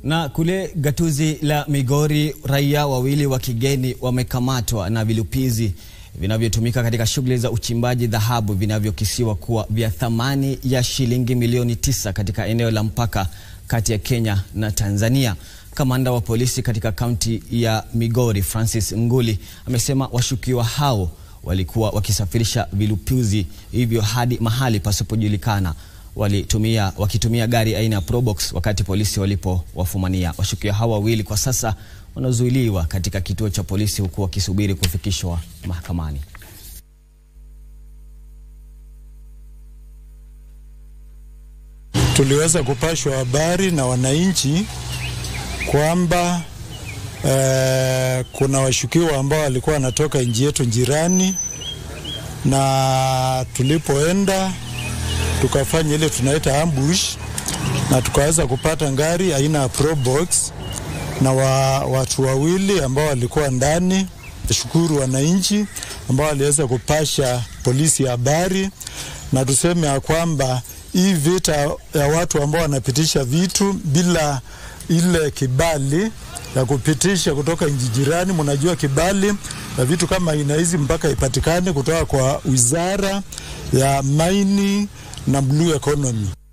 Na kule gatuzi la Migori, raia wawili wa kigeni wamekamatwa na vilipizi vinavyotumika katika shughuli za uchimbaji dhahabu vinavyokisiwa kuwa vya thamani ya shilingi milioni tisa katika eneo la mpaka kati ya Kenya na Tanzania. Kamanda wa polisi katika kaunti ya Migori, Francis Nguli, amesema washukiwa hao walikuwa wakisafirisha vilipuzi hivyo hadi mahali pasipojulikana walitumia wakitumia gari aina ya Probox wakati polisi walipowafumania. Washukiwa hao wawili kwa sasa wanazuiliwa katika kituo cha polisi huku wakisubiri kufikishwa mahakamani. Tuliweza kupashwa habari na wananchi kwamba eh, kuna washukiwa ambao walikuwa wanatoka nchi yetu jirani, na tulipoenda tukafanya ile tunaita ambush na tukaweza kupata ngari aina ya Probox na wa, watu wawili ambao walikuwa ndani. Shukuru wananchi ambao waliweza kupasha polisi habari, na tuseme ya kwamba hii vita ya watu ambao wanapitisha vitu bila ile kibali ya kupitisha kutoka nchi jirani. Mnajua kibali na vitu kama aina hizi mpaka ipatikane kutoka kwa wizara ya maini na blue economy.